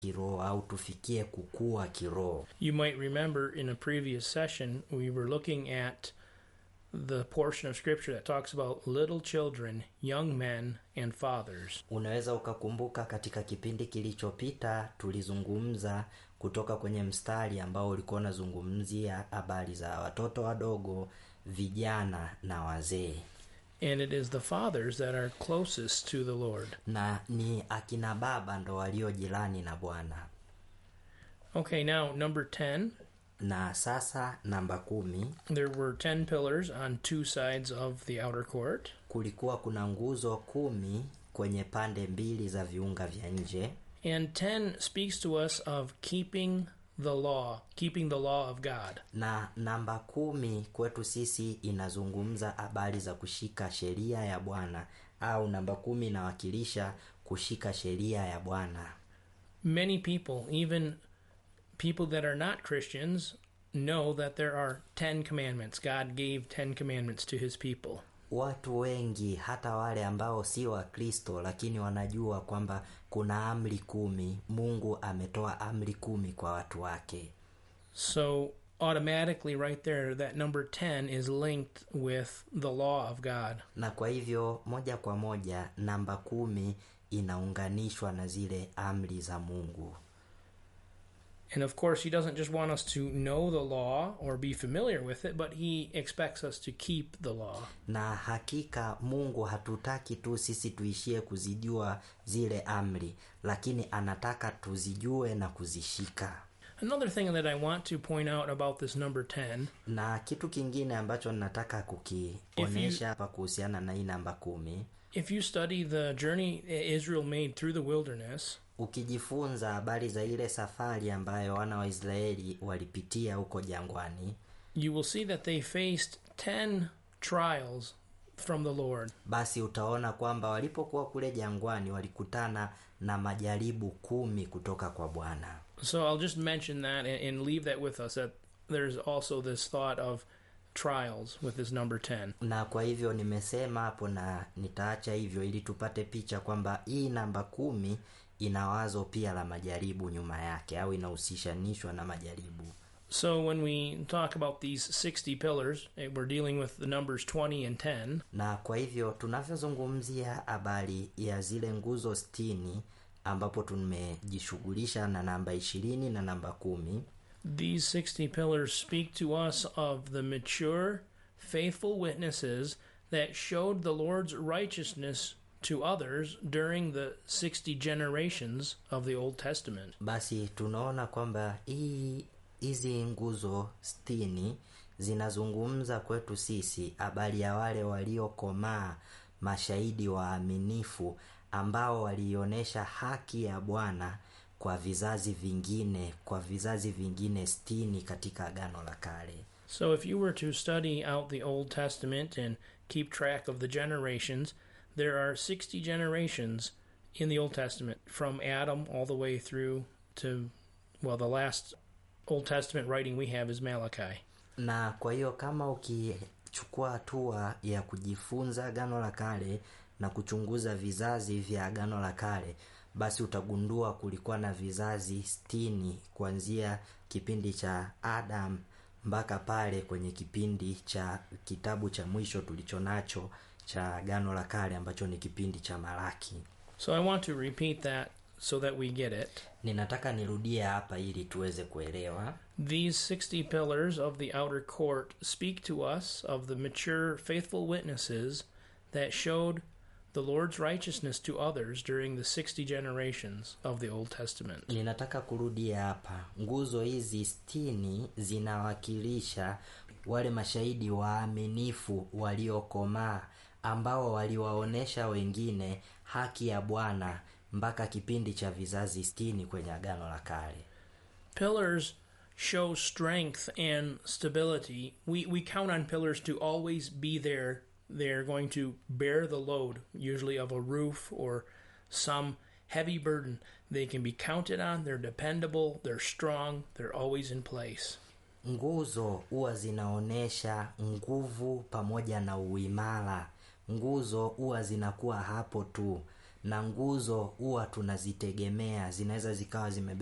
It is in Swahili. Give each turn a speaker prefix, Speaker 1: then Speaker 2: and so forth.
Speaker 1: kiroho au tufikie kukua kiroho
Speaker 2: You might remember in a previous session, we were looking at the portion of Scripture that talks about little children, young men, and fathers.
Speaker 1: unaweza ukakumbuka katika kipindi kilichopita tulizungumza kutoka kwenye mstari ambao ulikuwa unazungumzia habari za watoto wadogo vijana na wazee
Speaker 2: And it is the fathers that are closest to the Lord.
Speaker 1: na ni akina baba ndo walio jirani na bwana
Speaker 2: Okay, now number 10.
Speaker 1: na sasa namba kumi
Speaker 2: There were 10 pillars on two sides of the outer court.
Speaker 1: kulikuwa kuna nguzo kumi kwenye pande mbili za viunga vya nje
Speaker 2: And 10 speaks to us of keeping the law, keeping the law of God.
Speaker 1: na namba kumi kwetu sisi inazungumza habari za kushika sheria ya bwana au namba kumi inawakilisha kushika sheria ya bwana
Speaker 2: Many people, even people that are not Christians, know that there are 10 commandments. God gave 10 commandments to his people.
Speaker 1: watu wengi hata wale ambao si wakristo lakini wanajua kwamba kuna amri kumi mungu ametoa amri kumi kwa watu wake
Speaker 2: So, automatically, right there, that number 10 is linked with the law of God.
Speaker 1: na kwa hivyo moja kwa moja namba kumi inaunganishwa na zile amri za mungu
Speaker 2: And of course, he doesn't just want us to know the law or be familiar with it, but he expects us to keep the law.
Speaker 1: na hakika mungu hatutaki tu sisi tuishie kuzijua zile amri lakini anataka tuzijue na kuzishika
Speaker 2: Another thing that I want to point out about this number 10
Speaker 1: na kitu kingine ambacho ninataka kukionyesha hapa kuhusiana na hii namba kumi
Speaker 2: if you study the journey Israel made through the wilderness,
Speaker 1: ukijifunza habari za ile safari ambayo wana wa israeli walipitia huko jangwani
Speaker 2: you will see that they faced 10 trials from the Lord.
Speaker 1: basi utaona kwamba walipokuwa kule jangwani walikutana na majaribu kumi kutoka kwa bwana
Speaker 2: So I'll just mention that and, and leave that with us that there's also this thought of trials with this number 10.
Speaker 1: na kwa hivyo nimesema hapo na nitaacha hivyo ili tupate picha kwamba hii namba kumi ina wazo pia la majaribu nyuma yake au inahusishanishwa na majaribu
Speaker 2: So when we talk about these 60 pillars, eh, we're dealing with the numbers 20 and 10.
Speaker 1: na kwa hivyo tunavyozungumzia habari ya zile nguzo stini ambapo tumejishughulisha na namba ishirini na namba kumi
Speaker 2: These 60 pillars speak to us of the mature, faithful witnesses that showed the Lord's righteousness to others during the 60 generations of the Old Testament.
Speaker 1: basi tunaona kwamba hii hizi nguzo stini zinazungumza kwetu sisi habari ya wale waliokomaa mashahidi waaminifu ambao walionyesha haki ya bwana kwa vizazi vingine kwa vizazi vingine stini katika agano la kale
Speaker 2: So if you were to study out the Old Testament and keep track of the generations, there are 60 generations in the Old Testament from Adam all the way through to, well, the last Old Testament writing we have is Malachi.
Speaker 1: na kwa hiyo kama ukichukua hatua ya kujifunza agano la kale na kuchunguza vizazi vya agano la kale basi utagundua kulikuwa na vizazi stini kuanzia kipindi cha adam mpaka pale kwenye kipindi cha kitabu cha mwisho tulicho nacho cha agano la kale ambacho ni kipindi cha malaki
Speaker 2: So I want to repeat that so that we get it.
Speaker 1: ninataka nirudie hapa ili tuweze kuelewa
Speaker 2: These 60 pillars of the outer court speak to us of the mature, faithful witnesses that showed the Lord's righteousness to others during the 60 generations of the Old Testament.
Speaker 1: ninataka kurudia hapa nguzo hizi stini zinawakilisha wale mashahidi waaminifu waliokomaa ambao waliwaonyesha wengine haki ya bwana mpaka kipindi cha vizazi stini kwenye agano la kale
Speaker 2: Pillars show strength and stability. We, we count on pillars to always be there. They're going to bear the load, usually of a roof or some heavy burden. They can be counted on, they're dependable, they're strong, they're always in place.
Speaker 1: nguzo huwa zinaonyesha nguvu pamoja na uimara nguzo huwa zinakuwa hapo tu na nguzo huwa tunazitegemea zinaweza zikawa zime